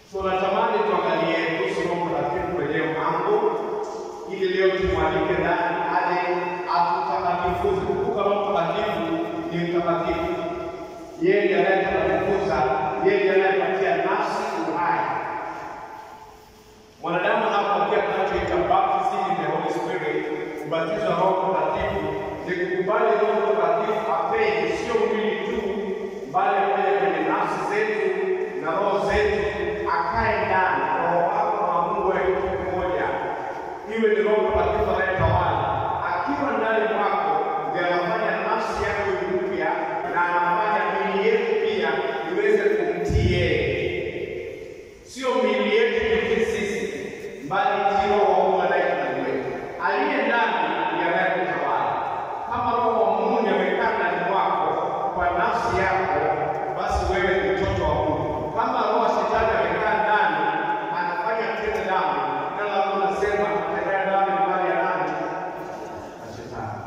Tunatamani tuangalie kuhusu Roho Mtakatifu kwenye mambo ili leo tumwalike ndani aje atutakatifuze. Kumbuka Roho Mtakatifu ni mtakatifu, yeye ndiye anayetakatifuza, yeye ndiye anayepatia nafsi uhai. Mwanadamu anapopokea tunachoita baptism in the Holy Spirit, ubatizo wa Roho Mtakatifu, ni kukubali Roho Mtakatifu apenye, sio mwili tu, bali apenye kwenye nafsi zetu na roho zetu, akae ndani. Roho wako na Mungu wewe kitu kimoja, iwe ni Roho Mtakatifu anayetawala. Akiwa ndani mwako, ndiye anafanya nafsi yako iwe mpya na anafanya miili yetu pia iweze kumtii yeye sio miili yetu pekee sisi, bali kiroho wa Mungu anaye ndani wetu. Aliye ndani ndiye anayekutawala. Kama Roho wa Mungu ndiye amekaa ndani mwako kwa nafsi yako, basi wewe ni mtoto wa Mungu. Kama roho wa shetani amekaa ndani, anafanya tena dhambi, neno la Mungu linasema atendaye dhambi ni mali ya nani? Na shetani.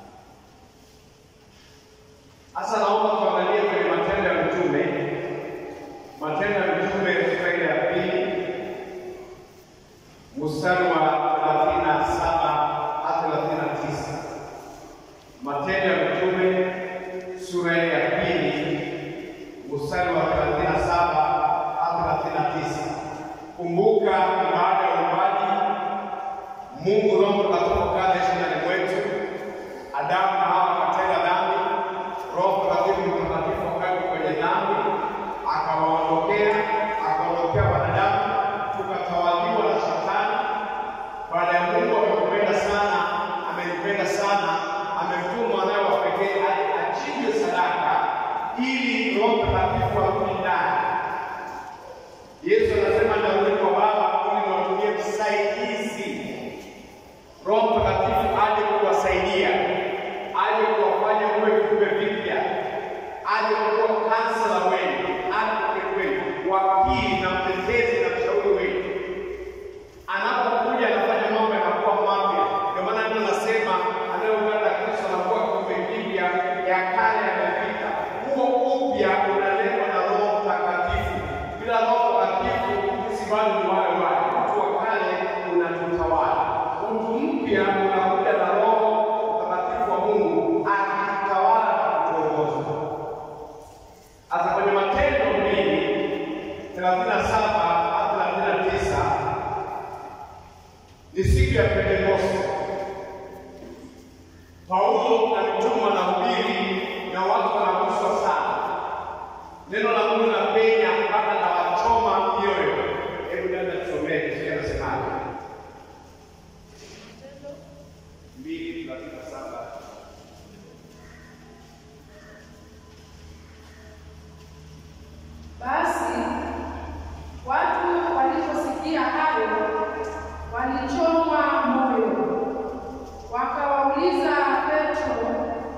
Sasa naomba tuangalie kwenye Matendo ya Mitume Matendo ya Mitume sura ile ya pili mstari wa 37 hadi 39. Matendo ya Mitume sura ile ya pili mstari wa 37 hadi 39. Kumbuka baada ya uumbaji, Mungu Roho Mtakatifu akaishi ndani mwetu. Adamu na Hawa wakatenda dhambi, Roho Mtakatifu Mtakatifu akawa kwenye dhambi akawaondokea akaondokea wanadamu, tukatawaliwa na Shetani. Baada ya Mungu amekupenda sana, amenipenda sana, amemtuma mwanawe wa pekee aje achinjwe sadaka ili Roho Mtakatifu arudi ndani. Yesu anasema ndarudi kwa Baba ili niwatumie msaidizi, Roho Mtakatifu aje kuwasaidia, aje kuwafanya muwe viumbe vipya, aje kuwa kansela wenu, advocate wenu, wakili na mtetezi na mshauri wenu. Anapokuja anafanya mambo yanakuwa mapya. Ndio maana ndio nasema anayeungana na Kristo anakuwa kiumbe kipya, ya kale yamepita. Huo upya unaletwa na Roho Mtakatifu. Bila Roho Mtakatifu sisi bado ni wale wale. Mtu wa kale unatutawala, mtu mpya unakuja na Roho Mtakatifu wa Mungu akitawala na kutuongoza. Sasa kwenye Matendo mbili thelathini na saba hadi thelathini na tisa ni siku ya Pentekoste. Paulo na mitume wanahubiri na watu wanaguswa sana. Neno la Mungu linapenya mpaka na wachoma mioyo. Hebu dada tusomee kisha nasemaje? mbili thelathini na saba. Basi watu waliposikia hayo walichomwa moyo, wakawauliza Petro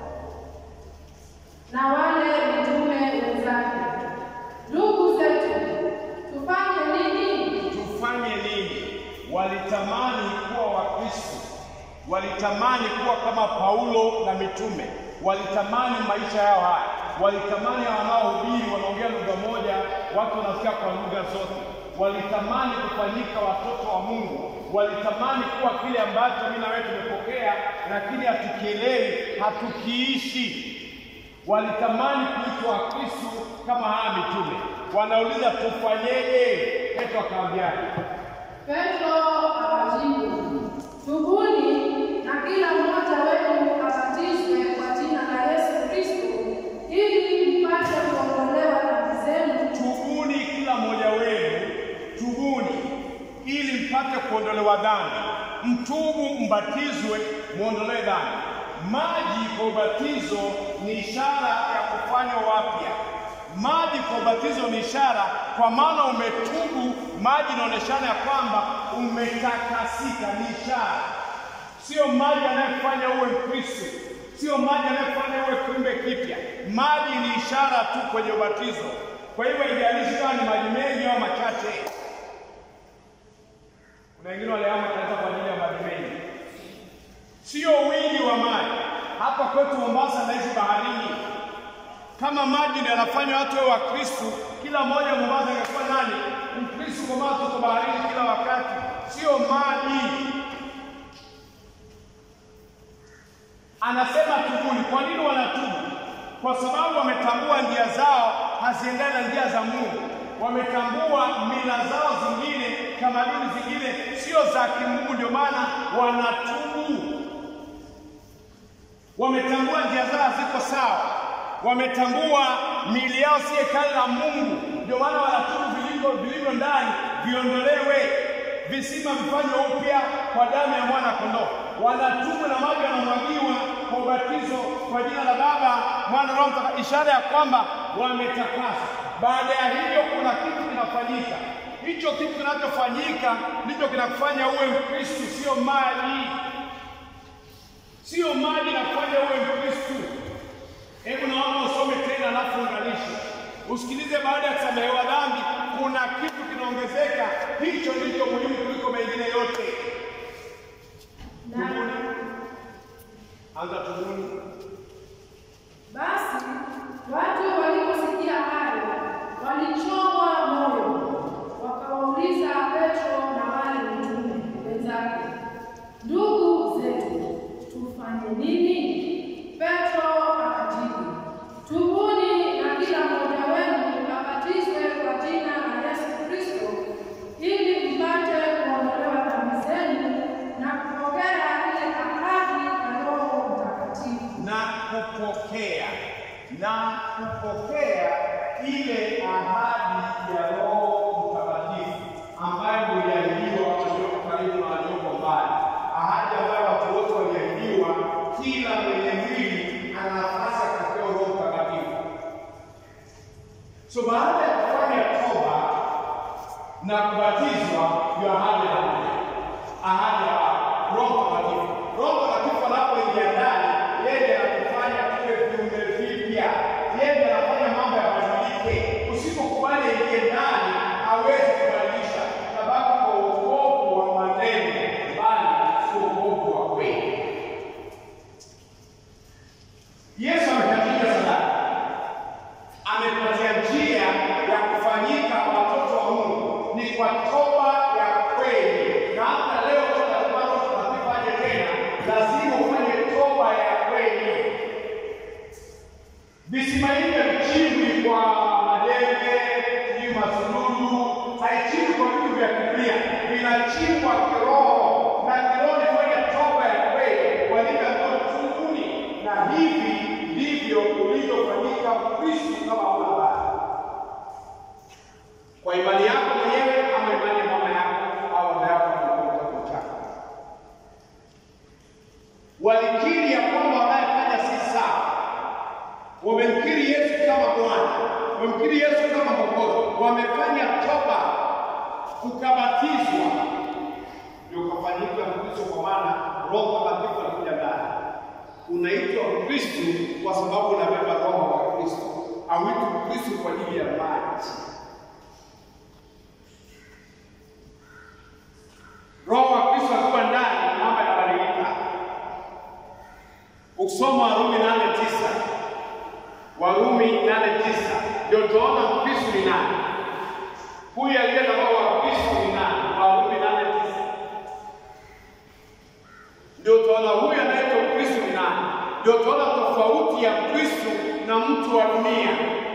na wale mitume wenzake, ndugu zetu, tufanye nini? tufanye nini? Walitamani kuwa Wakristo, walitamani kuwa kama Paulo na mitume, walitamani maisha yao haya, walitamani wanaohubiri wanaongea lugha moja, watu wanasikia kwa lugha zote, walitamani kufanyika watoto wa Mungu, walitamani kuwa kile ambacho mimi na wewe tumepokea, lakini hatukielewi, hatukiishi walitamani kuitwa Wakristo kama haya mitume. Wanauliza tufanyeje? Petro akawaambiaje? Petro akajibu, tubuni na kila mmoja wenu abatizwe kwa jina la Yesu Kristo ili mpate kuondolewa dhambi zenu Tubuni kila mmoja wenu, tubuni ili mpate kuondolewa dhambi. Mtubu, mbatizwe, muondolewe dhambi. Maji kwa ubatizo ni ishara ya kufanywa wapya. Maji kwa ubatizo ni ishara, kwa maana umetubu. Maji inaonyeshana ya kwamba umetakasika, ni ishara. Sio maji anayefanya uwe Mkristo, sio maji anayefanya uwe kiumbe kipya. Maji ni ishara tu kwenye ubatizo. Kwa hivyo haijalishi kama ni maji mengi au machache. Kuna wengine walihama kanisa kwa ajili ya maji mengi, sio wingi wa maji. Hapa kwetu Mombasa naishi baharini. Kama maji ndio yanafanya watu wawe Wakristo, kila mmoja Mombasa angekuwa nani? Mkristo kwa maana tuko baharini kila wakati, sio maji. Anasema tubuni. Kwa nini wanatubu? Kwa sababu wametambua njia zao haziendani na njia za Mungu. Wametambua mila zao zingine, tamaduni zingine sio za kimungu, ndio maana wanatubu. Wametambua njia zao haziko sawa, wametambua miili yao si hekalu la Mungu, ndio maana wanatubu. Vilivyo vilivyo ndani viondolewe, visima vifanywe upya kwa damu ya mwana kondoo. Wanatubu na maji yanamwagiwa kwa ubatizo kwa jina la Baba, Mwana, Roho Mtakatifu, ishara ya kwamba wametakaswa. Baada ya hivyo, kuna kitu kinafanyika. Hicho kitu kinachofanyika ndicho kinakufanya uwe Mkristu, sio maji, sio maji nakufanya uwe Mkristu. Hebu naomba usome tena, alafu unganisha, usikilize. Baada ya kusamehewa dhambi, kuna kitu kinaongezeka. Hicho ndicho muhimu kuliko mengine yote. Na Anza tubuni. basi watu waliposikia hayo walichomwa moyo, wakawauliza Petro na wale mitume wenzake, ndugu zetu, tufanye nini? Petro akajibu, tubuni na kila mmoja wenu abatizwe kwa jina la Yesu Kristo ili mpate kuondolewa dhambi zenu na kupokea ile ahadi ya Roho Mtakatifu. na kupokea na kupokea ile ahadi ya Roho Mtakatifu ambayo mliahidiwa walioko karibu na walioko mbali, ahadi ambayo watu wote waliahidiwa. Kila mwenye mwili ana nafasi ya kupokea Roho Mtakatifu. So baada ya kufanya toba na kubatizwa, ndio ahadi ya Mungu, ahadi ya Roho Mtakatifu. Roho Mtakatifu anapoingia ndani, yeye anatufanya tuwe viumbe vipya, yeye anafanya mambo yabadilike. Usipokubali ingie ndani, hawezi kubadilisha, sababu kwa uokovu wa maneno, bali si uokovu wa kweli. Yesu amekatika sadaka amepatia njia ya kufanyika watoto wa Mungu ni kwa toba ya kweli. Na hata leo tunatuaje tena, lazima ufanye toba ya kweli. Visima hivyo vichimbwi kwa madebe, sijui masululu, haichimbwi kwa vitu vya Biblia, vinachimbwa kiroho, na kiroho ni kwenye toba ya kweli, walivyoambiwa tubuni, na hivi ndivyo ulivyofanyika Mkristo kama una baba kwa imani yako mwenyewe ama imani ya mama yako au baba yako au kitabu chako. Walikiri ya kwamba wanayefanya si sawa, wamemkiri Yesu kama Bwana, wamemkiri Yesu kama Mwokozi, wamefanya toba, ukabatizwa, ndio ukafanyika Mkristo, kwa maana Roho Mtakatifu anakuja ndani. Unaitwa Mkristo kwa sababu unabeba Roho wa Kristo, hauitwi Mkristo kwa ajili ya maji. Roho wa Kristo akiwa ndani, mambo yanabadilika. Ukisoma Warumi nane tisa Warumi nane tisa ndio utaona Mkristo ni nani. Huyu aliye na roho wa Kristo ni nani? Warumi nane tisa ndio utaona huyu anaitwa Mkristo ni nani. Ndio utaona tofauti ya Mkristo na mtu wa dunia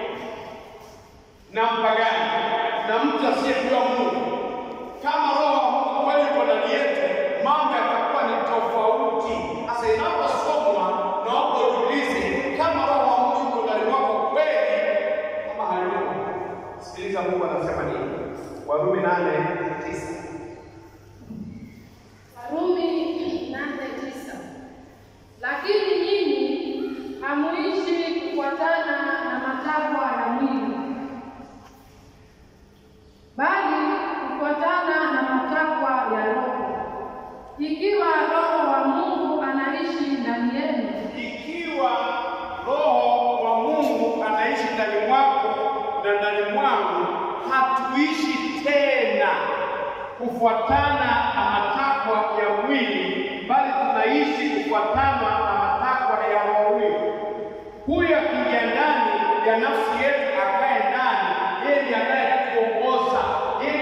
na mpagani na mtu asiyejua Mungu. Kama roho wa Mungu kweli yuko ndani yetu, mambo yatakuwa ni tofauti. Sasa inaposomwa, naomba ujiulize kama roho wa Mungu yuko ndani mwako kweli kama hayuko. Sikiliza Mungu anasema nini. Warumi nane tisa. Warumi nane tisa. Lakini nyinyi hamuishi kufuatana na matakwa ya mwili, bali kufuatana na matakwa ya Roho. Ikiwa Roho wa Mungu anaishi ndani yenu, Ikiwa roho wa Mungu anaishi ndani mwako na ndani mwangu, hatuishi tena kufuatana na matakwa ya mwili, bali tunaishi kufuatana na matakwa ya roho huyo. Huyo akiingia ndani ya nafsi yetu, akae ndani, yeye ndiye anayetuongoza, yeye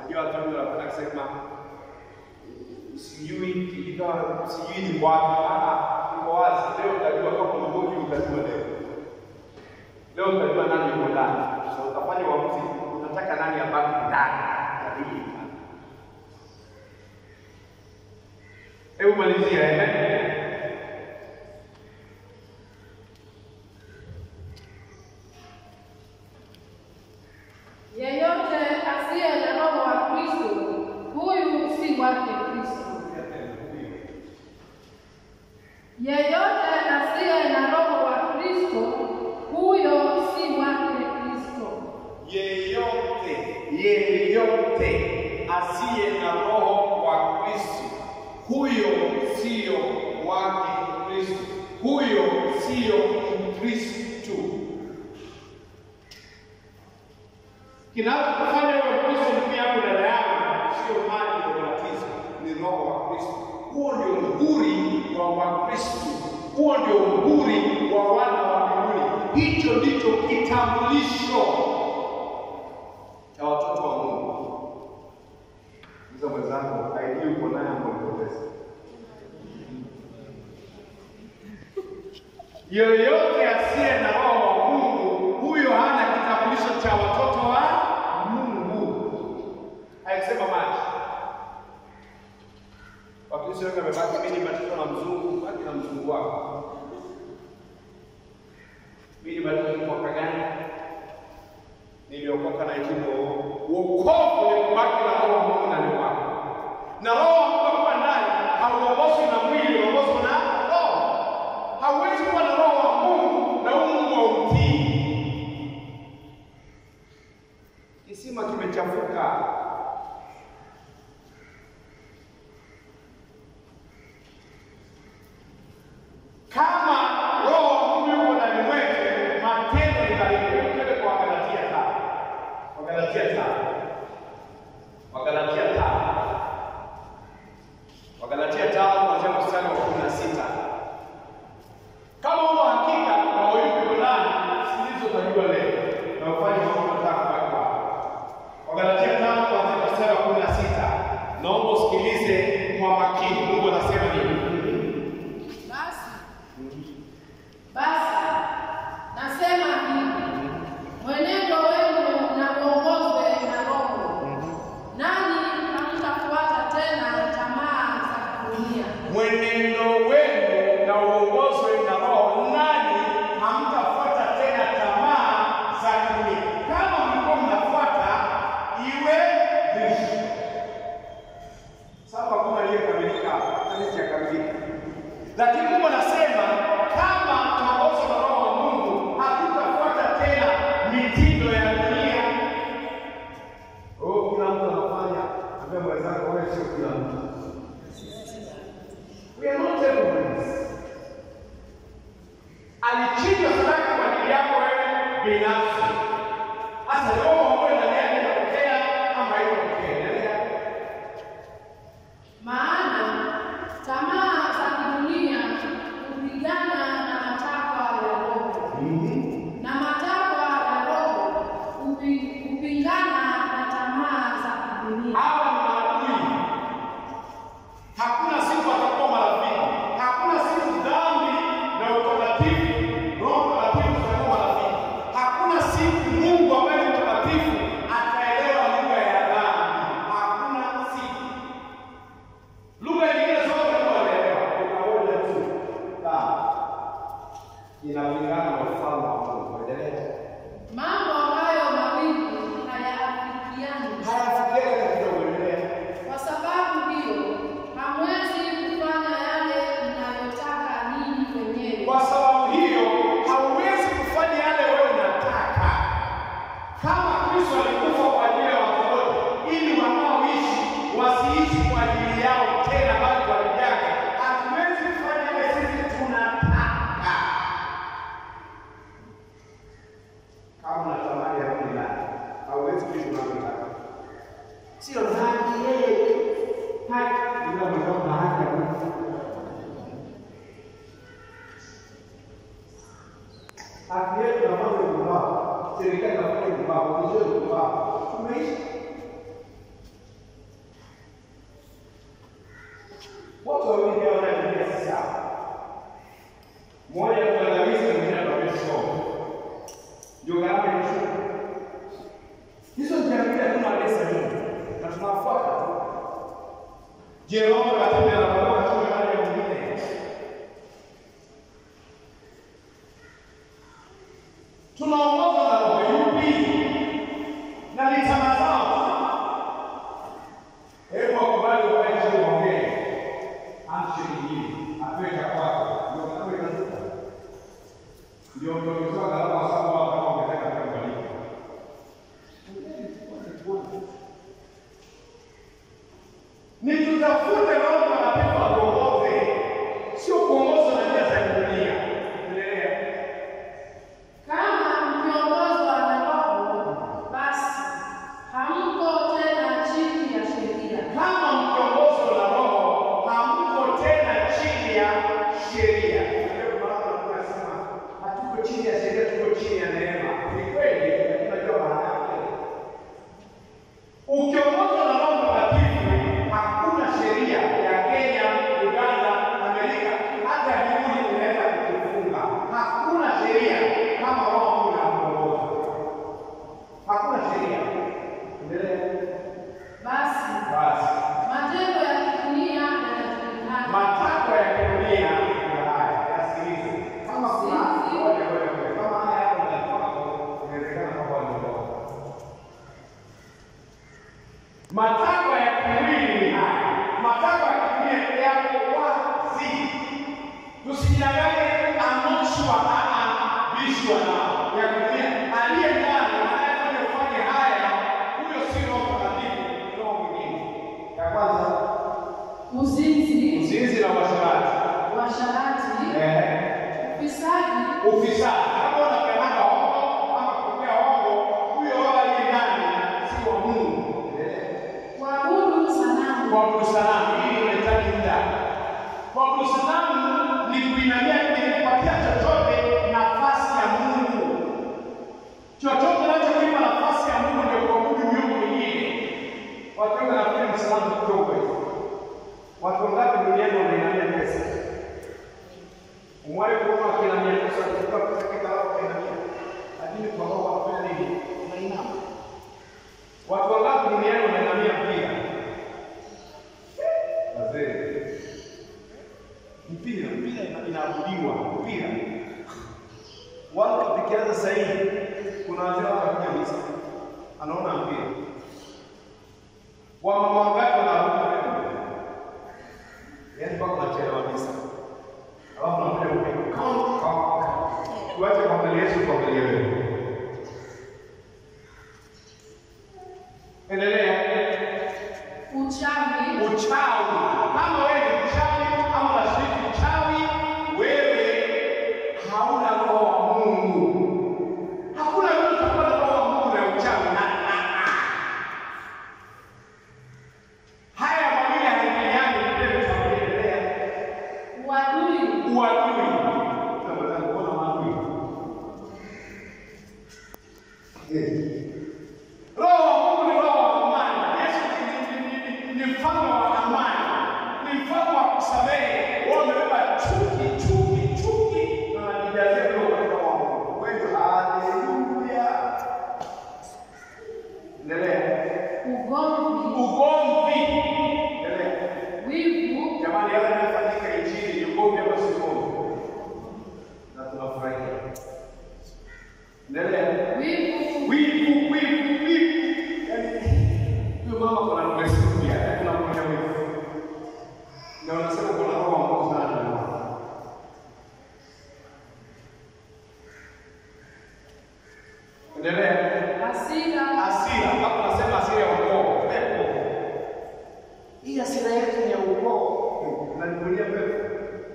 Hiyo watu wengi wanapenda kusema sijui ikawa sijui ni wapi. Ah, iko wazi. Leo utajua kama mgonjwa, utajua leo. Leo utajua nani yuko ndani. Sasa utafanya uamuzi, unataka nani abaki ndani ya hii. Hebu malizia eh. Yeyote asiye na Roho wa Kristo, huyu si wake Kristo. Yeyote asiye na Roho wa Kristo, huyo si wake Kristo. Yeyote, yeyote asiye na roho wa Kristo, huyo sio wake Kristo, huyo sio Mkristo. Kinachokufanya uwe Mkristo, ndugu yangu, dada yangu, sio maji ya ubatizo, ni roho wa Kristo. Huo ndio muhuri wa Wakristo, huo ndio muhuri wa wana wa mbinguni. Hicho ndicho kitambulisho cha watoto wa Mungu. Hizo mwenzangu, ID uko naye ama ulipoteza? Yoyote asiye na roho wa Mungu, huyo hana kitambulisho cha watoto wa Mungu. Haisema maji. Wakristo wengi wamebaki, mimi nibatizwa na mzungu, baki na mzungu wako. Mimi nibatizwa mwaka gani? Niliokoka na hivyo wokovu ni kubaki na roho wa Mungu ndani mwako. Na roho wa Mungu akiwa ndani hauongozwi na mwili, unaongozwa na roho. Hauwezi kuwa na roho wa Mungu na huu Mungu hautii. Kisima kimechafuka. Kama roho wa Mungu yuko ndani mwetu, matendo ni dhahiri. Twende kwa Wagalatia tano. Wagalatia tano. Wagalatia tano. Wagalatia tano kuanzia mstari wa kumi na sita. Kama una hakika na wayuko ndani zilizozaliwa leo na ufanye mambo matatu kwa kwa. Wagalatia tano kuanzia mstari wa kumi na sita. Naomba usikilize kwa makini. Mungu anasema nini? Basi basi nasema hivi, mwenendo wenu na uongozwe na Roho, nanyi hamtafuata tena tamaa za dunia. mwenendo wenu na uongozwe na Roho, nanyi hamtafuata tena tamaa za dunia. Kama mlikuwa mnafuata, iwe Kristo. Sababu hakuna aliyekamilika hapa, hali sijakamilika. Lakini Mungu anasema kama tunaongozwa na Roho wa Mungu, hatutafuata tena mitindo ya dunia. Oh, kila mtu anafanya, ambia mwenzako, wewe sio kila mtu. We are not everyone. Alichinja sadaka kwa ajili yako wewe binafsi. Sasa roho wa Mungu ndani yake inapokea ama haipokea? Endelea. Maana tamaa za kidunia hupigana na matakwa ya Roho, na matakwa ya Roho hupi- hupingana na tamaa za kidunia. Hawa ni maadui. Hakuna siku watakuwa marafiki. Hakuna siku dhambi na utakatifu, Roho Mtakatifu tutakuwa marafiki. Hakuna siku Mungu ambaye ni mtakatifu ataelewa lugha ya dhambi. Hakuna siku. Lugha nyingine zote tunaelewa. Kuna moja tu. Dhambi. Inapingana na ufalme wa Mungu. Endelea. Mambo hayo mawili hayaafikiani. Hayafikiani katika uendelea. Kwa sababu hiyo hamwezi kufanya yale mnayotaka ninyi wenyewe. Kwa sababu hiyo hauwezi kufanya yale wewe unataka. Kama Kristo alikufa kwa ajili ya watu wote, ili wanaoishi wasiishi kwa ajili yao tena, bali kwa ajili yake, hatuwezi kufanya yale sisi tunataka. Kama unatamani ya Mungu ndani, hauwezi kuishi unavyotaka. Sio dhambi yeye. Haki ndio mtaka haki ya Mungu. haki yetu na mambo ya kupaa, serikali inafanya kupaa, ofisi ya kupaa, tumeishi Je, Roho Mtakatifu anakuwa katika hali ya mwingine? Tunaongozwa na roho yupi? Na ni tamaa zao. Hebu wakubali ukae chini uongee. Handshake nyingine. Atoe cha kwako. Ndio kama inazuka. Ndio mtokezwa gharama kwa sababu wao kama wangetaka katika malipo. Ni tutafute Roho Mtakatifu atuongoze, sio kuongozwa na njia za dunia. Endelea. Kama mkiongozwa na Roho, basi hamko tena chini ya sheria. Kama mkiongozwa na Roho, hamko tena chini ya sheria. Ndio maana tunasema hatuko chini ya sheria, tuko chini ya neema. Ni kweli, lakini unajua maana yake. Ukiongozwa na Roho Mtakatifu, hakuna sheria ya Kenya, Uganda, Amerika, hata mbinguni inaweza kukufunga. Hakuna sheria kama Roho Mungu anakuongoza. Hakuna sheria. Endelea. Basi Basi. matendo ya kidunia yanajulikana, matakwa ya kidunia ndio haya, yasikilize. Kama kuna ngoja ngoja ngoja, kama haya hapo ndani kwako, inawezekana kwamba waliondoka. Matakwa ya kimwili ni haya, matakwa ya kidunia yako wazi. Tusijidanganye, amoshwa aa bishwa nao ya kidunia, aliye ndani anayefanya ufanye haya, huyo si Roho Mtakatifu, ni roho mwingine. Ya kwanza uzinzi, uzinzi na uasherati. uasherati, Eh, ufisadi, ufisadi. Kama unapeana hongo ama kupokea hongo, huyo roho aliye ndani si wa Mungu. kuabudu sanamu, Kuabudu sanamu, hili linahitaji muda. Kuabudu sanamu ni kuinamia, ni kupatia chochote nafasi ya Mungu. Chochote unachokipa nafasi ya Mungu ndio kuabudu miungu mingine. Watu wengi wanafikiri msalamu kidogo hivi. Watu wangapi duniani wanainamia pesa? Umewahi kuona wakiinamia pesa kutoka pesa kila wao wakiinamia? Lakini kwa roho wanafanya nini? Wanainama. Watu wangapi duniani wanainamia mpira? Wazee. Mpira, mpira ina- inaabudiwa, mpira. Watu wakianza sasa hivi kuna wazee wanakuja misa. Anaona mpira. Wamama wangapi wanaabudu wewe? Yaani mpaka unachelewa misa. Alafu unakuja kupiga kama kama. Tuache kuangalia Yesu kuangalia wewe. Endelea. uchawi, Uchawi. Kama wewe ni mchawi ama unashiriki uchawi, wewe hauna roho wa Mungu. Hakuna mtu atakuwa na roho wa Mungu na uchawi. Ah, ah, ah. Haya mawili hayaingiliani, ndio tutaendelea. uadui, Uadui. Tunaweza kuona maadui. Eh. Roho wa Mungu ni roho wa amani. Yesu ni- ni- ni- ni- ni mfano wa amani, ni mfano wa kusamehe. Wao wamebeba chuki, chuki, chuki na wanajijazia roho katika roho wa Mungu. Wewe haleluya. Endelea. ugomvi, Ugomvi. Endelea. wivu, Jamani, yale yanayofanyika nchini ni ugomvi ama si ugomvi? Na tunafurahia. Endelea. wivu, Wivu, wivu, wivu. Yaani, huyo mama kuna mrefu pia, yaani unamwona wivu. Na unasema kuna roho wa Mungu sana ndani mwako. Endelea. hasira, Hasira, hapo nasema hasira ya ukoo, pepo. Hii hasira yetu ni ya ukoo. Unanivulia pepo.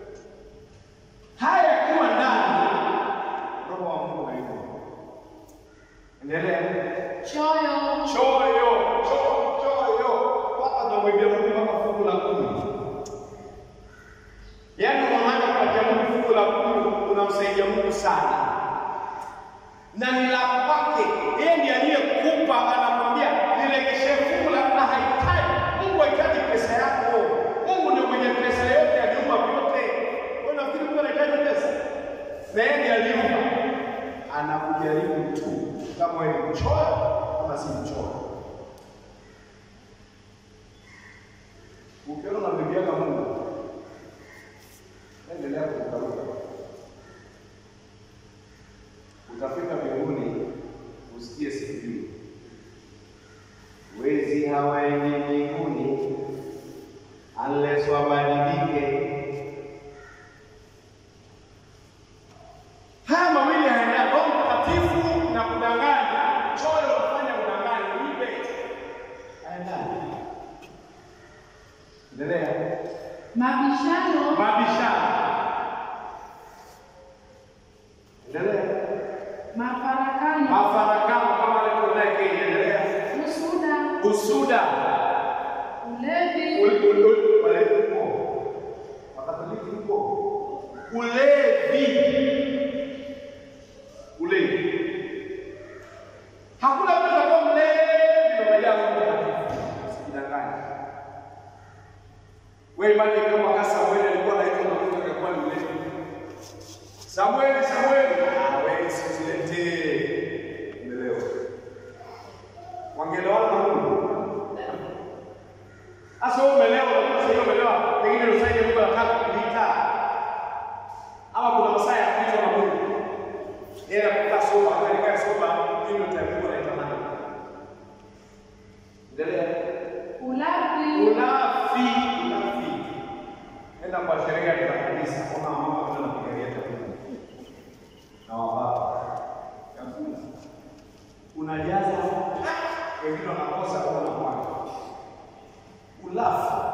Haya yakiwa ndani, roho wa Mungu hayupo. Endelea. choyo, Choyo, cho- choyo. unamwambiaga Mungu, endelea kurukaruka, utafika mbinguni usikie siku hiyo. Wezi hawaendi mbinguni unless wabadilike. Haya mawili hayaendani, Roho Mtakatifu na kudanganya, choyo kufanya udanganya, ibe hayaendani. Endelea. mabishano, Mabishano. Endelea. mafarakano, Mafarakano kama alivyoeleza Kenya. Endelea. usuda, Usuda. ulevi, Ul- ul- ul- Walevi upo. Wakatoliki upo. Ulevi. Ulevi. Hakuna mtu atakuwa mlevi ndio umejaa Roho Mtakatifu. Usijidanganye. Wewe imani kama kasa Samueli alikuwa anaitwa na Mungu akakuwa ni mlevi. Samueli, Samueli, ah wewe usiletee. Umeelewa? Wangelewana na Mungu. Sasa wewe umeelewa, unajua sasa hiyo umeelewa, pengine usaidie Mungu anataka kukuita. Ama kuna masaa ya kuitwa na Mungu. Yeye anakuta soba, hata nikae soba, mimi ndio nitakuwa naitamani. Endelea. ulafi, Unafi, unafi. Enda kwa sheria ya kanisa, kuna mama kuna kupigalia chakula. Na wababa. Chakula. Unajaza wengine wanakosa au wanakwama. Ulafi.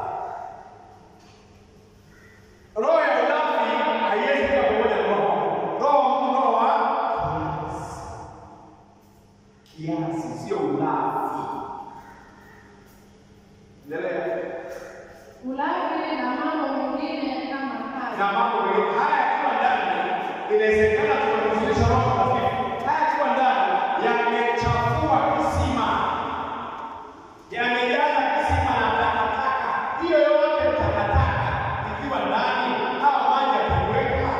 Roho ya ulafi haiwezi kuwa pamoja na roho. Roho ni roho wa kiasi. Kiasi sio ulafi. Endelea. ulafi na mambo mengine kama na hayo. mambo mengine haya yakiwa ndani, inawezekana tunamzulisha Roho Mtakatifu. Haya yakiwa ndani yamechafua kisima, yamejaza kisima na takataka. Hiyo yote ni takataka ikiwa ndani, hawa maji yakiweka.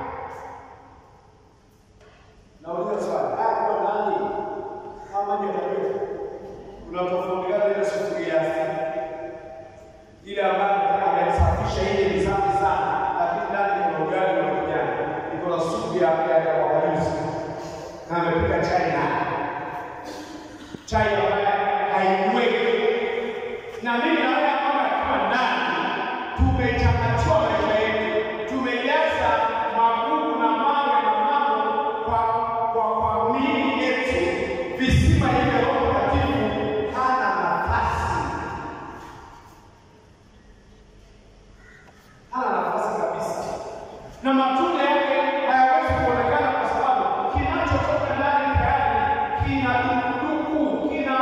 Nauliza swali, haya yakiwa ndani, hawa maji yataweka? Kuna tofauti gani ile sufuria ile ambayo amesafisha ile ni safi sana, lakini ndani kuna ugali wa kijani, iko na supu ya ya ya wakajuzi na amepika chai na chai ambayo haiweki. Na mimi naona kwamba akiwa ndani tumechakachua maisha yetu, tumejaza magugu na mawe na mambo kwa kwa kwa miili yetu, visima hivi Roho Mtakatifu hana nafasi hana nafasi kabisa, na matunda yake hayawezi kuonekana kwa sababu kinachotoka ndani tayari kina dukuduku, kina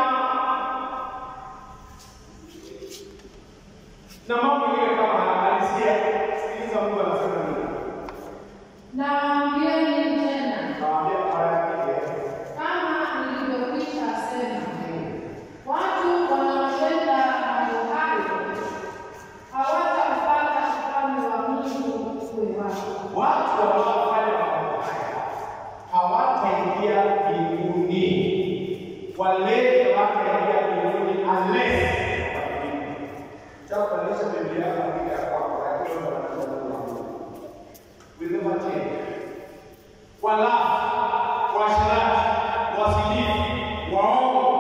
na mambo mengine kama halisia. Sikiliza, Mungu anasema nini? Nawaambieni tena, Nawaambia mara nyingi, kama nilivyokwisha sema, watu wanaotenda mambo hayo hawataupata ufalme wa Mungu uwe wao. watu wanaofanya mambo haya hawataingia mbinguni, wale hawataingia mbinguni unless Chakubadilisha Biblia yako na Biblia ya kwako, lakini wewe unataka Mungu. Will never change. Walafi, waasherati, wazinifu, waongo.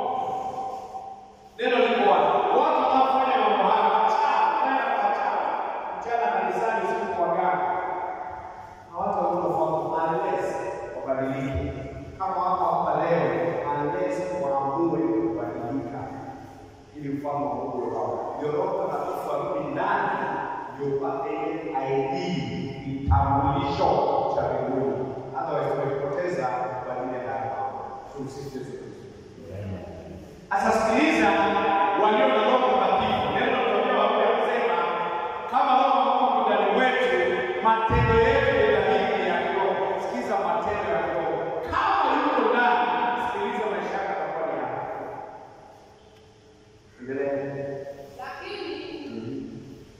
Neno liko wazi. Watu wanaofanya mambo haya wachawi, wanaenda kwa wachawi, mchana kanisani, usiku kwa waganga, hawataona ufalme unless wabadilike. Kama hapa hapa leo, unless waamue kubadilika ili mfano wa Mungu uwe wao. Ndio Roho Mtakatifu arudi ndani, ndio upate ID, kitambulisho cha mbinguni. Hata wakipoteza badile hapa. Tumsifu Yesu Kristo. Sasa sikiliza, walio na Roho Mtakatifu, neno la Biblia linasema kama Roho wa Mungu ndani wetu, matendo yetu ni dhahiri ya kiroho. Sikiliza matendo ya kiroho. Kama yuko ndani, sikiliza maisha yako yatakuwa ni haya. Endelea. Lakini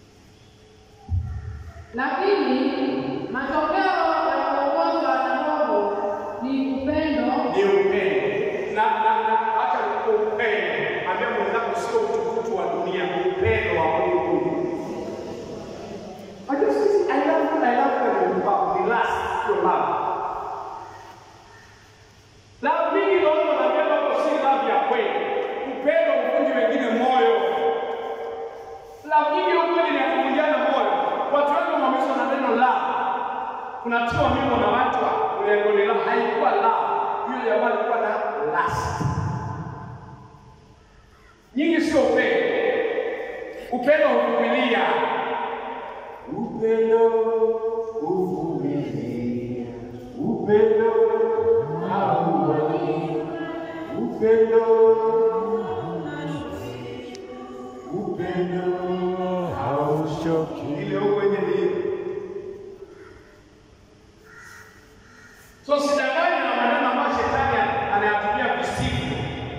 lakini matokeo ya kuongozwa na Roho ni upendo, ni upendo na na na hata upendo ambia mwenzako sio utukutu wa dunia, upendo wa Mungu. Nyingi sio upendo. Upendo huvumilia. Upendo uvumilia, upendo hauoni, upendo upendo hauchoki. Ile huko yenye ni So sidangani na maneno ambayo shetani anayatumia visifu.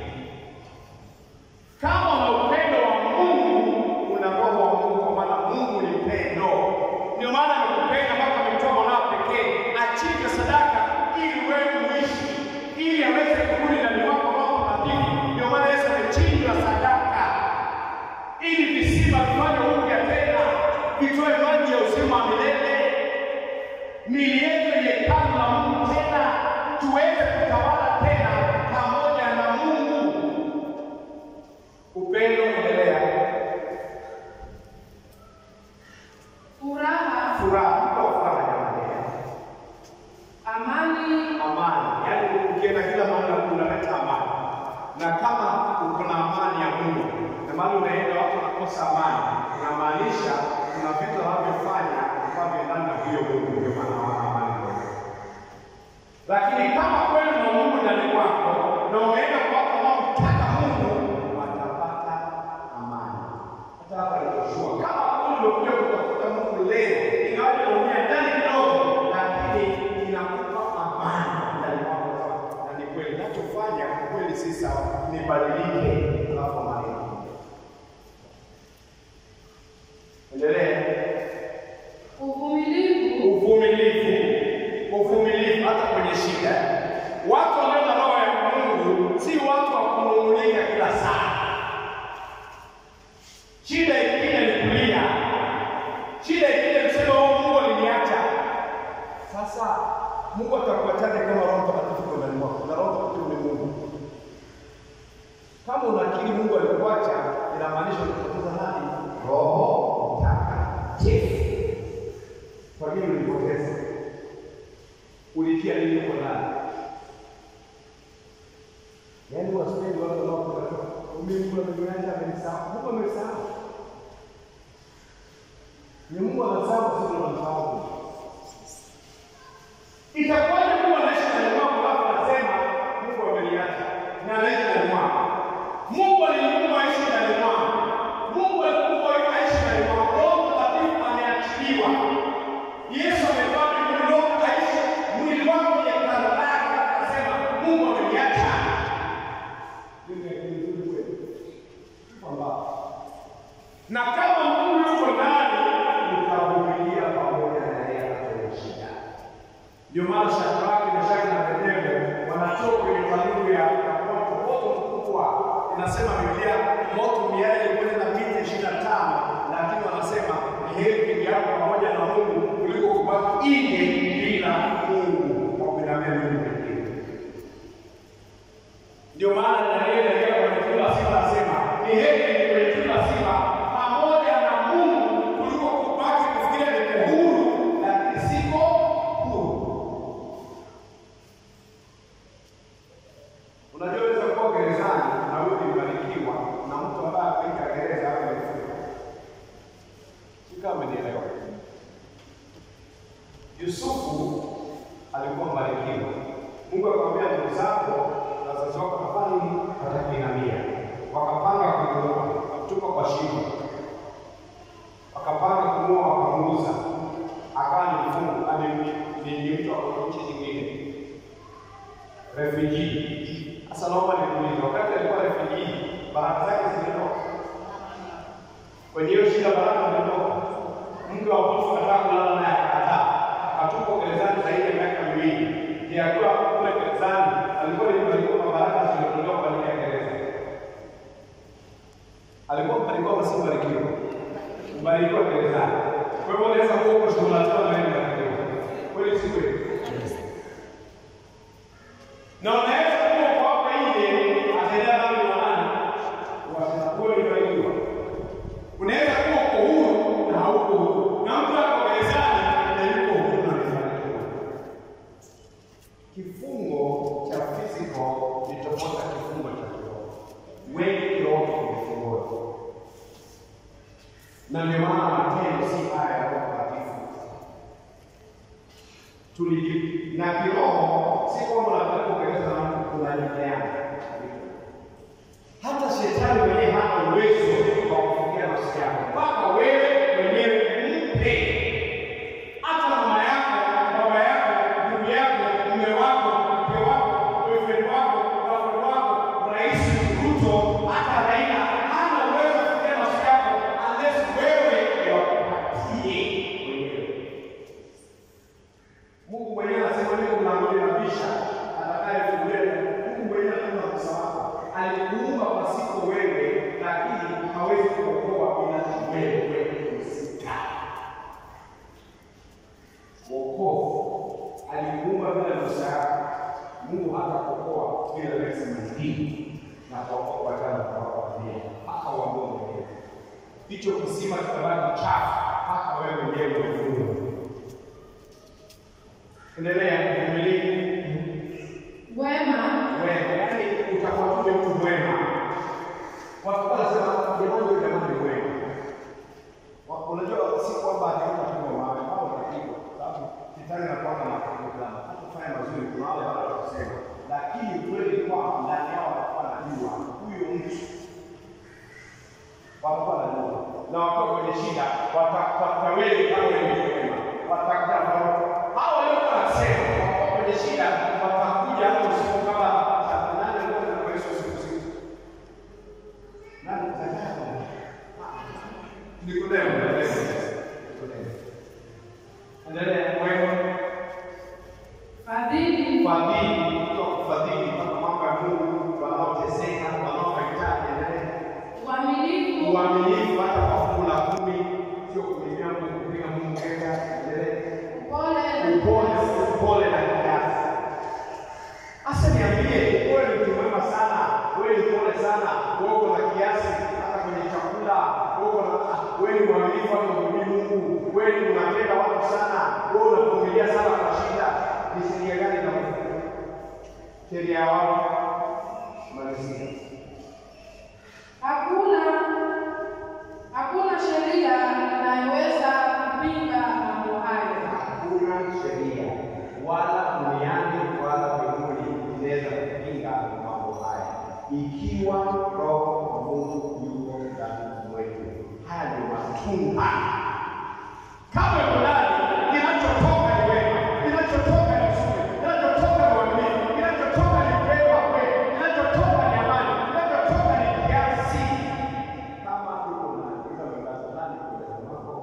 Kama una upendo wa Mungu, una roho wa Mungu, kwa maana Mungu ni pendo. Ndio maana amekupenda mpaka ametoa mwanao pekee achinje sadaka ili wewe muishi, ili aweze kurudi ndani mwako Roho Mtakatifu. Ndio maana Yesu amechinjwa sadaka ili visima vifanye upya tena, vitoe maji ya uzima wa milele miili yetu ni hekalu la Mungu tena, tuweze kutawala tena pamoja na Mungu. Upendo endelea, furaha, furaha, mko furaha jamani, amani, amani. Yaani ukienda kila mahali unaleta amani, na kama uko na amani ya Mungu na mahali unaenda watu wanakosa amani, unamaanisha kuna vitu wanavyofanya ambavyo ndani na huyo Mungu, ndio maana hawana amani kwa lakini kama kweli una Mungu ndani mwako na umeenda kwa watu wanaomtaka Mungu, watapata amani. Hata hapa nilikuwa kama kweli umekuja kutafuta Mungu leo, ingawaje unaumia ndani kidogo, lakini inakupa amani ndani mwako. Na ni kweli ninachofanya kweli si sawa, nibadilike, alafu amani inakuja. Endelea. uvumilivu, uvumilivu, uvumilivu hata kwenye shida. Watu walio na roho ya Mungu si watu wa kunung'unika kila saa. Shida ikija ni kulia, shida ikija kusema oh, Mungu aliniacha. Sasa Mungu atakuachaje kama Roho Mtakatifu kwa ndani mwako? Na Roho Mtakatifu ni Mungu. Kama unakiri Mungu alikuacha, inamaanisha unapoteza nani? Roho Mtakatifu. Kwa nini ulipoteza? Ulitia nini huko ndani? Yaani wasipendi watu wanaokuta mimi Mungu ameniacha amenisahau. Mungu amesahau. Ni Mungu anasahau sisi tunamsahau. Itakuwaje Mungu anaishi ndani mwako alafu anasema Mungu ameniacha na anaishi ndani mwako? Mungu alimuumba aishi ndani mwako. Mungu alikuumba aishi ndani mwako. Roho Mtakatifu ameachiliwa. Yesu amevaa mwili roho aishi mwili wako ni hekalu lake, akasema Mungu ameniacha. Ndio ni nzuri kweli. Kwamba na kama Mungu yuko ndani, utavumilia pamoja na yeye katika shida. Ndio maana Shadraka, Meshaki na Abednego wanatoka kwenye tanuru ya ya moto, moto mkubwa. Inasema Biblia moto miale ilikwenda mita ishirini na tano, lakini wanasema ni heri kuingiapo pamoja na Mungu kuliko kubaki nje bila Mungu kwa kuinamia Mungu pekee. Ndio maana Danieli alienda kwenye tundu la simba anasema ni heri kwenye tundu la simba pamoja na Mungu kuliko kubaki kufikiria niko huru lakini siko huru. Unajua unaweza kuwa gerezani na wewe umebarikiwa na mtu ambaye ameika gereza hapo amefunga. Si kama umenielewa? Yusufu alikuwa mbarikiwa. Mungu akamwambia ndugu zako na wazazi wako wakafanya nini? Watakuinamia. Wakapanga kumuua, wakamtupa kwa shimo. Wakapanga kumuua, wakamuuza. Akawa ni mfungu, ani ni ni mtu wa nchi nyingine. Refugee. Sasa naomba nikuulize, wakati alikuwa refugee, baraka zake zilitoka kwenye hiyo shida, baraka zilitoka. Mke wa Potifa akataka kulala naye, akakataa, akatupwa gerezani zaidi ya miaka miwili. Je, akiwa kule gerezani alikuwa ni mbarikiwa kwa baraka zilizotolewa kwa ajili ya gereza? Alikuwa mbarikiwa ama si mbarikiwa? Mbarikiwa gerezani. Kwa hivyo unaweza kuwa uko shughuli na wewe mbarikiwa. Kweli si kweli? na unaweza kuwa kwa hapa nje atendea dhambi wa nani? Wewe ulibarikiwa. Unaweza kuwa uko huru na hauko huru, na mtu ako gerezani na yuko huru na amebarikiwa. Kifungo cha physical ni tofauti na kifungo cha kiroho. Wengi kiroho kimefunga na ndio maana matendo si haya ya Roho Mtakatifu. Tuliji na kiroho, si kwamba unataka kueleza na mtu unanyemeana. Hata shetani mwenyewe hana uwezo wa kufikia nafsi yako mpaka wewe mwenyewe mpe. Hata mama yako, baba yako, ndugu yako, mume wako, mke wako, boyfriend wako, girlfriend wako, rais Ruto, hata Raila hana uwezo wa kufikia nafsi yako unless wewe ndio wakupatie mwenyewe. Mungu mwenyewe anasema niko mlangoni nabisha, atakayefungulia. Mungu mwenyewe anajua kosa lako. Alikuumba pasipo wewe, lakini hawezi kuokoa bila wewe kuhusika. Wokovu alikuumba bila ruhusa yako. Mungu hatakuokoa bila lazima hii na kuokoa kwa jana kwa familia mpaka uamue mwenyewe. Hicho kisima kitabaki chafu mpaka wewe mwenyewe ufungue. Endelea kuvumilia wema, wewe, yaani utakuwa tu mtu mwema. Watu wanasema jamani, huyu jamani ni mwema. Wa- Unajua si kwamba atakuwa tu mwema, au atapigwa, sababu shetani anakuwa na matendo fulani. Hata kufanya mazuri, kuna wale watu watasema, lakini kweli kwamba ndani yao watakuwa wanajua huyo mtu watakuwa wanajua, na wakiwa kwenye shida watakuwa wewe kama wewe ni mwema, watakuja ambao hao waliokuwa wanasema wakiwa kwenye shida watakuja hata usiku kama saa nane moja na Yesu usiku usiku nani Zakayo Nikodemo Nikodemo endelea mwema fadhili, fadhili kutoka kufadhili mpaka mambo ya Mungu wanaoteseka wanaohitaji endelea uaminifu, uaminifu hata kwa fungu la kumi, sio kulimia Mungu, kupiga Mungu kenga. Endelee. upole, Upole, upole na kiasi. Asa niambie, wewe ni mtu mwema sana, wewe ni pole sana, wewe uko na kiasi hata kwenye chakula, wewe uko na wewe ni mwaminifu hata kumhubiri Mungu, wewe ni unapenda watu sana, wewe unavumilia sana kwa shida. Ni sheria gani inakufunga? Sheria ya wapi? Malizia. hakuna hakuna sheria inayoweza kupinga mambo hayo. Hakuna sheria wala duniani wala mbinguni inaweza kupinga mambo haya, ikiwa Roho wa Mungu yuko ndani mwetu. Haya ni matunda. Kama fulani kinachotoka ni wema, kinachotoka ni uzuri, kinachotoka ni uaminifu, kinachotoka ni upendo wa kweli, kinachotoka ni amani, kinachotoka ni kiasi. Kama tuko na katika mwangaza ndani kwa mambo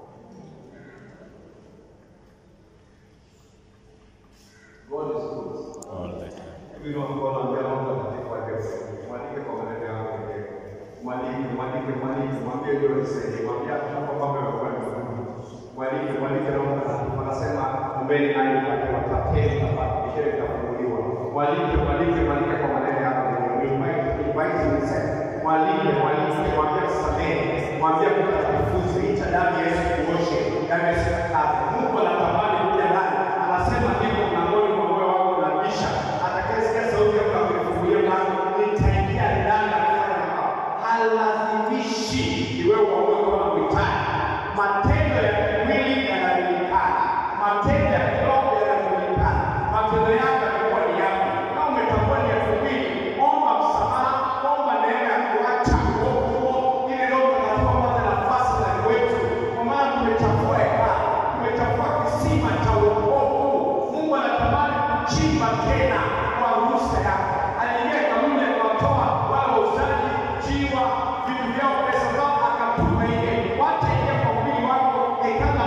God is good. all the time. Hivi ndio mkono ambao Roho Mtakatifu ajaze. Mwandike kwa maneno yako mwenyewe. Mwandike, mwandike, mwandike, mwambie ndio nisaidie. Mwambie hapo hapo mambo yamekuwa ni magumu. Mwandike, mwandike Roho Mtakatifu. Anasema ombeni nanyi mtapewa, tapeni mtapata, bisheni mtafunguliwa. Mwandike, mwandike, mwandike kwa maneno yako mwenyewe. Invite, invite yourself. Mwandike, mwandike, mwambie kusamehe. Mwambie kutakatifuze. Ita damu ya Yesu kuoshe. Damu ya Yesu kazi. Mungu anatamani kuja ndani. Anasema ndipo mlangoni mwa moyo wako unabisha. Atakayesikia sauti yako na kunifungulia mlango, nitaingia ndani na kufanya makao. Halazimishi ni wewe uamue kama unahitaji. Matendo ya mwili yanajulikana, matendo ya kiroho yanajulikana. Matendo yako yatakuwa ni yapi? Kama umetambua ni elfu mbili, omba msamaha, omba neema ya kuacha uovu huo, ili Roho Mtakatifu apate nafasi ndani wetu, kwa maana tumechafua hekalu, tumechafua kisima cha wokovu. Mungu anatamani kuchimba tena kwa ruhusa yako. Aliingia kanuni akawatoa wale wauzaji jiwa vitu vyao pesa zao akatuma nje. Wacha ingia kwa mwili wako hekalu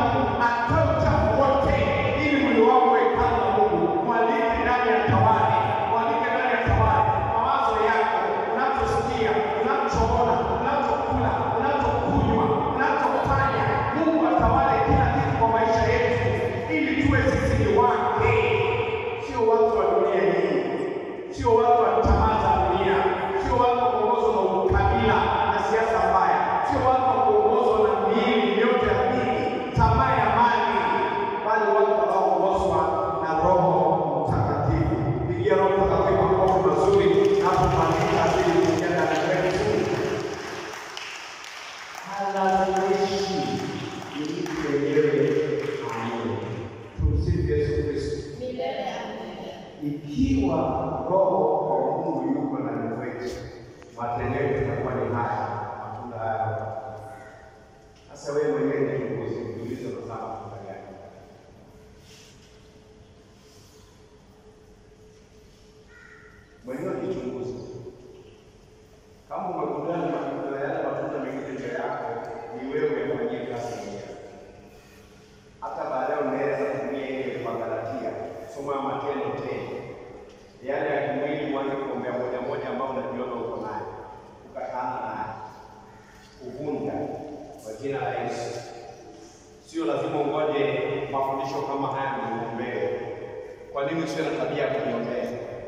jina la Yesu. Sio lazima ungoje mafundisho kama haya ndio uombee. Kwa nini usiwe na tabia ya kuniombea?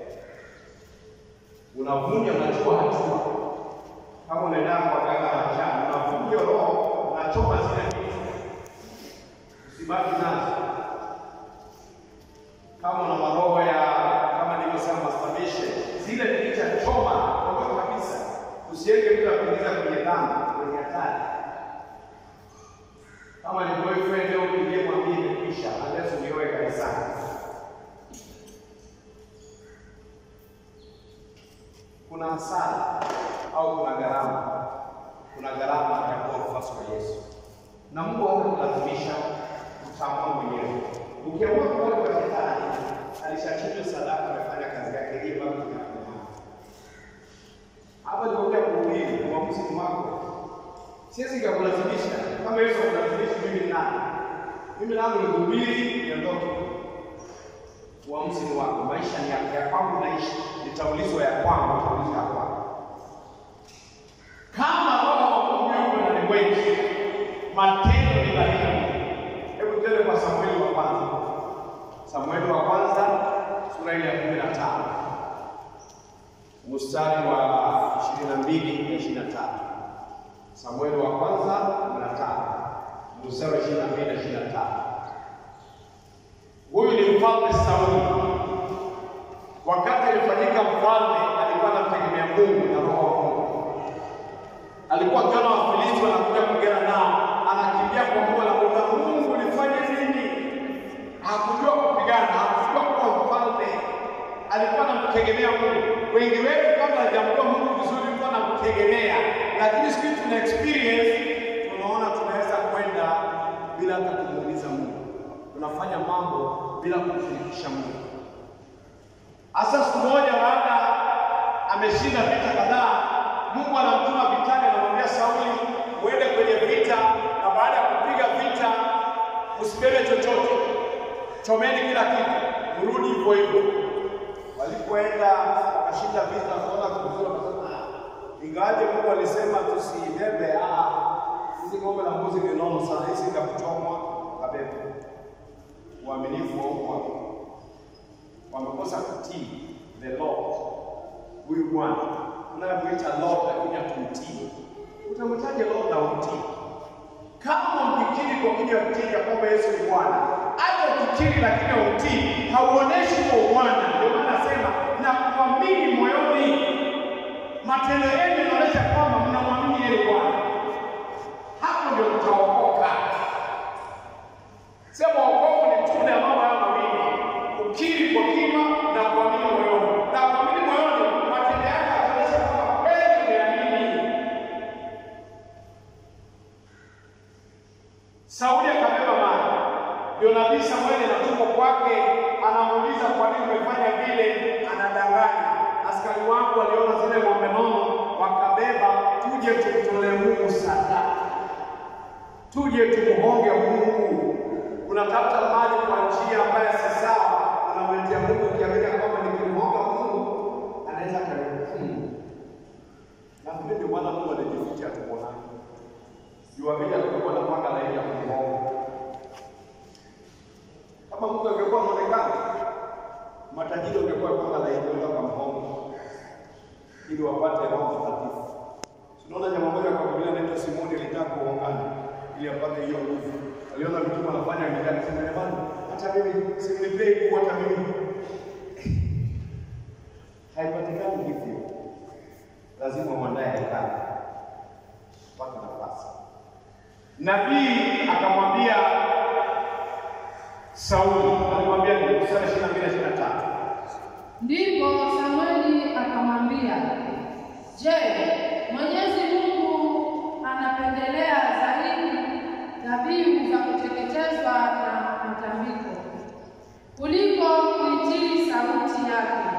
Unavunja, unachukua hatua. Kama unaenda kwa ganga la mchana, unavunja roho, unachoma zile vitu, usibaki nazo. Kama una maroho ya kama nilivyosema, masturbation, zile picha choma, ondoa kabisa. Usiende bila kuingiza kwenye dhambi, kwenye hatari. Kama ni boyfriend au bibi, mwambie imekwisha, unless unioe kanisani. Kuna hasara au kuna gharama, kuna gharama ya kuwa mfuasi wa Yesu, na Mungu hatakulazimisha utaamua mwenyewe. Ukiamua kuwa kwa shetani, alishachinjwa sadaka, amefanya kazi yake, hiyo bado tunakomaa hapa. Nikuja kuhubiri uamuzi ni wako, siwezi nikakulazimisha. Kama Yesu akulazimisha, mimi ni nani? Mimi langu ni kuhubiri, niondoke. Uamuzi ni wako, maisha ni yako, ya kwangu naishi, nitaulizwa ya kwangu, nitaulizwa ya kwangu. Kama Roho wa Mungu yuko ndani mwetu, matendo ni dhahiri. Hebu tuende kwa Samueli wa kwanza, Samueli wa kwanza sura ile ya kumi na tano mstari wa ishirini na mbili na ishirini na tatu Samueli wa kwanza kumi na tano mstari wa ishirini na mbili na ishirini na tatu Huyu ni mfalme Sauli. Wakati alifanyika mfalme, alikuwa anamtegemea Mungu na roho wa Mungu. Alikuwa akiona Wafilisti wanakuja kupigana nao, anakimbia kwa Mungu, anamuuliza Mungu, nifanye nini? Hakujua kupigana, hakujua kuwa mfalme, alikuwa anamtegemea Mungu. Wengi wetu kabla hajamjua Mungu vizuri, tulikuwa anamtegemea, lakini siku hizi tuna experience, tunaona tunaweza kwenda bila hata kumuuliza Mungu, tunafanya mambo bila kumshirikisha Mungu. Hasa siku moja baada ameshinda vita kadhaa, Mungu anamtuma vitani, anamwambia Sauli, uende kwenye vita, na baada ya kupiga vita usibebe chochote, chomeni kila kitu, mrudi hivyo hivyo. Walipoenda wakashinda vita, wakaona kuzuri, wakasema "Ah, ingawaje Mungu alisema tusibebe, ah, hizi ng'ombe na mbuzi ni nono sana, hizi itakuchomwa, kabebe. Uaminifu wa umma wamekosa kutii the Lord. Huyu Bwana unayemwita Lord lakini hatumtii, utamwitaje Lord na umtii? Kama mkikiri kwa kinywa kutii ya kwamba Yesu ni Bwana, hata ukikiri lakini hautii, hauoneshi kwa Bwana. Ndio maana nasema na kuamini moyoni, matendo yenu yanaonyesha kwamba mnamwamini yeye Bwana. Hapo ndio mtaokoka. Sema wokovu ni tunda ya mambo hayo mawili, ukiri kwa kinywa na kuamini moyoni. Na kuamini moyoni, matendo yako yataonyesha kwamba kweli umeamini. Sauli akabeba maji, ndio nabii Samueli anatumwa kwake, anamuuliza kwa nini umefanya vile, anadanganya. Askari wangu waliona zile ng'ombe nono, wakabeba, tuje tumtolee Mungu sadaka tuje tumuhonge Mungu. Unatafuta mali kwa njia ambayo si sawa, unamletea Mungu ukiamini kwamba nikimhonga Mungu anaweza kanihukumu. Nafikiri ndio maana Mungu alijificha tukuonani, juamini alikuwa anapanga laini ya kumhonga. Kama Mungu angekuwa anaonekana, matajiri wangekuwa panga laini wenda kumhonga ili wapate Roho Mtakatifu. Tunaona jamaa moja kwa Biblia anaitwa Simoni alitaka kuongana ili apate hiyo nguvu. Aliona mtume anafanya mjani, sema jamani, hata mimi simnipei nguvu hata mimi. Haipatikani hivyo, lazima mwandaye hekali pate nafasi. Nabii akamwambia Sauli, alimwambia ni mstari ishirini na mbili ishirini na tatu Ndipo Samueli akamwambia, Je, Mwenyezi Mungu anapendelea zaidi dhabihu za kuteketezwa na matambiko kuliko kuitii sauti yake?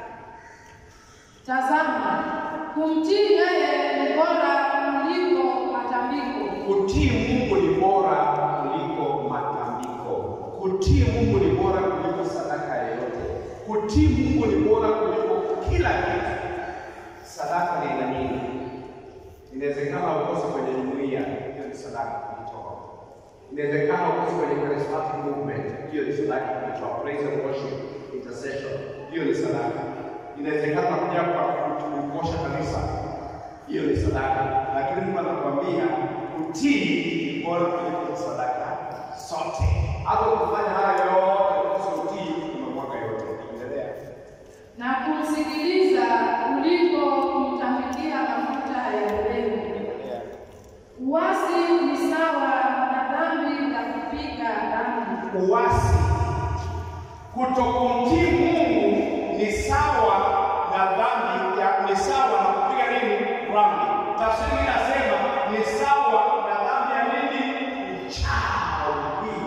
Tazama, kumtii yeye ni bora kuliko matambiko Kutii Mungu ni bora kuliko matambiko. Kutii Mungu ni bora kuliko sadaka yoyote. Kutii Mungu ni bora kuliko kila kitu. Sadaka ni ina nini? Inawezekana ukose kwenye jumuiya, hiyo ni ni sadaka kujitoa. Inawezekana uko kwenye charismatic movement, hiyo ni sadaka kujitoa. Praise and worship, intercession, hiyo ni sadaka. Inawezekana kuja kwa kukosha kanisa, hiyo ni sadaka. Lakini Mungu anakuambia kutii ni bora kuliko sadaka zote. Hata ukifanya haya yote kukosa utii, umemwaga yote. Endelea. na kumsikiliza kuliko kumtafikia mafuta ya mbegu. Endelea. Uasi ni sawa na dhambi la kupiga dhambi. uasi. Kutokumtii Mungu ni sawa na dhambi ya ni sawa na kupiga nini? Dhambi. Tafsiri inasema ni sawa na dhambi ya nini? Uchawi.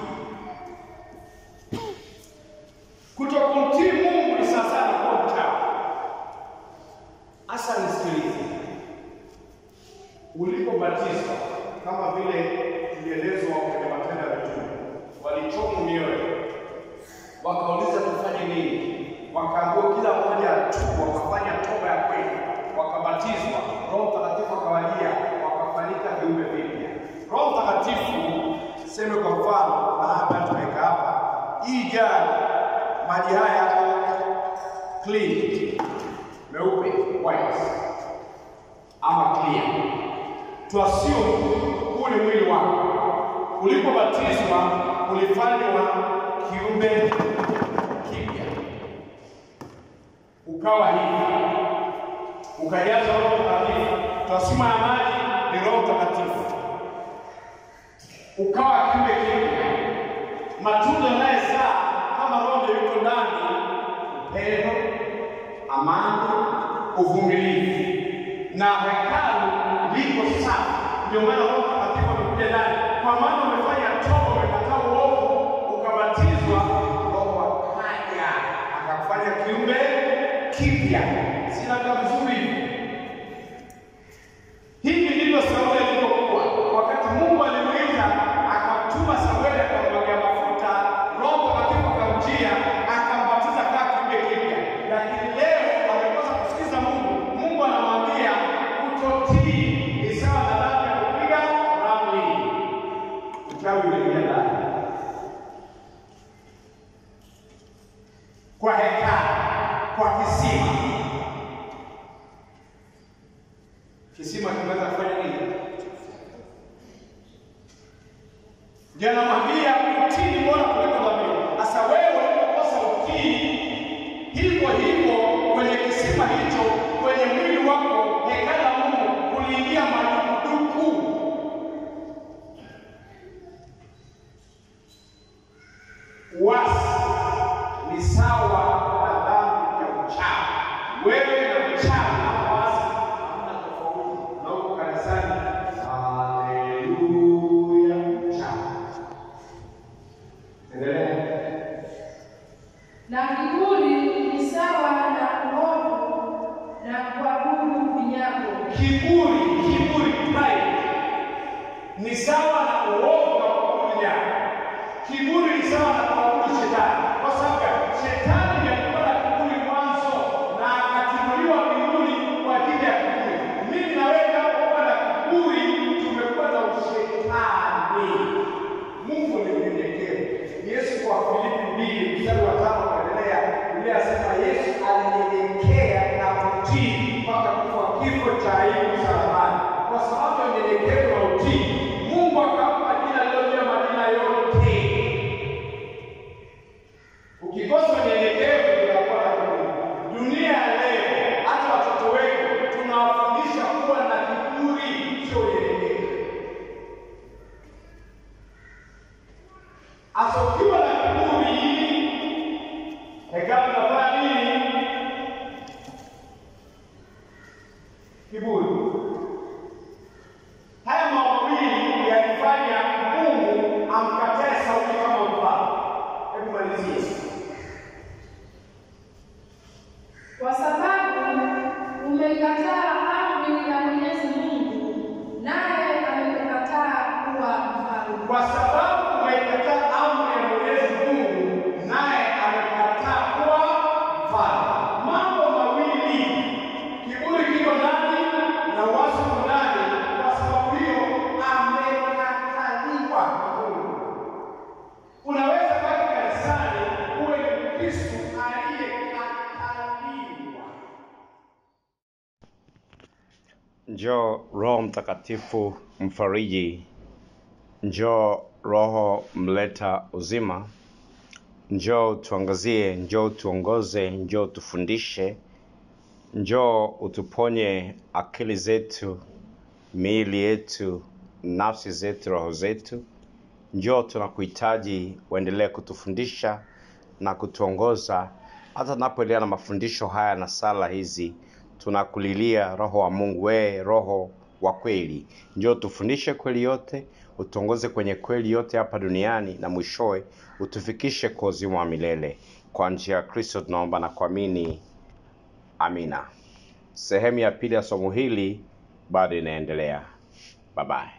Kutokumtii Mungu ni sawa na kuwa mchawi. Hasa nisikilize, ulipobatizwa kama vile tulielezwa kwenye Matendo ya Mitume, walichomwa mioyo, wakauliza tufanye nini? Wakaambiwa kila mmoja atubu, wakafanya toba ya kweli, wakabatizwa, Roho Mtakatifu akawajia, wakafanyika viumbe vipya. Roho Mtakatifu, seme kwa mfano, na hapa tumeweka hapa, hii jari, maji haya clean, meupe, white ama clear tuasiu huu ni mwili wako. Ulipobatizwa ulifanywa kiumbe kipya, ukawa hivi, ukajaza Roho Mtakatifu. Tuasima ya maji ni Roho Mtakatifu, ukawa kiumbe kipya. Matunda yanayozaa kama Roho ndio yuko ndani, upendo, amani, uvumilivu na hekalu liko safi. Ndio maana Roho Mtakatifu amekuja ndani, kwa maana umefanya toba, umekataa uovu, ukabatizwa, Roho akaja akakufanya kiumbe kipya. Sina kama vizuri hivi. Hivi ndivyo Sauli alivyokuwa wakati Mungu alimuita akamtuma Samueli akamwagia mafuta, Roho Mtakatifu akamjia akambatiza kaa kiumbe kipya. Lakini leo amekosa kusikiza Mungu. Mungu anamwambia kutotii ni sawa na dhambi ya kupiga ramli. Uchawi uliingia ndani kwa hekalu, kwa kisima. Kisima kinaweza kufanya nini? Ndio anamwambia utii ni bora kuliko dhabihu. Sasa wewe ulipokosa utii, hivyo hivyo kwenye kisima hicho, kwenye mwili wako, hekalu la Mungu, kuliingia madukuduku. Uasi ni sawa na dhambi ya uchawi. Wewe na uchawi na uasi hamna tofauti, na uko kanisani. Haleluya, uchawi. Endelea. Na kiburi ni sawa na uovu na kuabudu vinyago. Kiburi, kiburi, pride ni sawa na uovu na kuabudu nyama. Kiburi ni sawa na kuabudu shetani, kwa sababu gani? shetani ndiye alikuwa na kiburi mwanzo na akatimuliwa mbinguni kwa ajili ya kiburi. Mimi na wewe tunapokuwa na kiburi, tumekuwa na ushetani. Mungu ni mnyenyekevu. Yesu kwa Filipi mbili mstari wa tano kuendelea, Biblia inasema Yesu alinyenyekea na kutii mpaka kufa kifo cha aibu msalabani. Kwa sababu ya unyenyekevu na utii, Mungu akampa jina lililo majina yote. Ukikosa unyenyekevu unakuwa na kiburi. Dunia ya leo, hata watoto wetu tunawafundisha kuwa na kiburi, sio unyenyekevu. Asa ukiwa na kiburi, hekalu inafanya nini? Kiburi. Haya mambo mawili yalifanya Mungu amkatae Sauli kama mfalme. Hebu malizie. Kwa sababu umeikataa amri ya Mwenyezi Mungu, naye amekukataa kuwa mfalme. Kwa sababu umeikataa amri ya Mwenyezi Mungu, naye amekataa kuwa mfalme. Mambo mawili, kiburi kiko ndani na uasi uko ndani. Kwa sababu hiyo amekataa Njoo Roho Mtakatifu mfariji, njoo Roho mleta uzima, njoo tuangazie, njoo tuongoze, njoo tufundishe, njoo utuponye akili zetu, miili yetu, nafsi zetu, roho zetu. Njoo tunakuhitaji, uendelee kutufundisha na kutuongoza hata tunapoendelea na mafundisho haya na sala hizi. Tunakulilia Roho wa Mungu, wewe Roho wa kweli, njoo tufundishe kweli yote, utuongoze kwenye kweli yote hapa duniani, na mwishowe utufikishe kwa uzima wa milele. Kwa njia ya Kristo tunaomba na kuamini, amina. Sehemu ya pili ya somo hili bado inaendelea. Bye bye.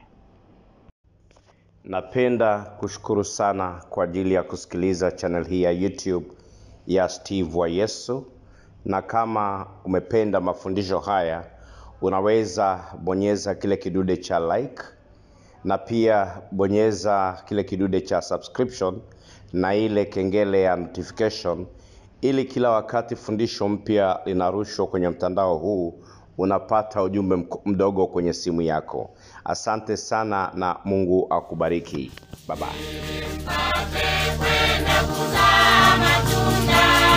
Napenda kushukuru sana kwa ajili ya kusikiliza channel hii ya YouTube ya Steve wa Yesu, na kama umependa mafundisho haya, unaweza bonyeza kile kidude cha like na pia bonyeza kile kidude cha subscription na ile kengele ya notification, ili kila wakati fundisho mpya linarushwa kwenye mtandao huu unapata ujumbe mk- mdogo kwenye simu yako. Asante sana na Mungu akubariki. Bye bye. kwenda kuzaa matunda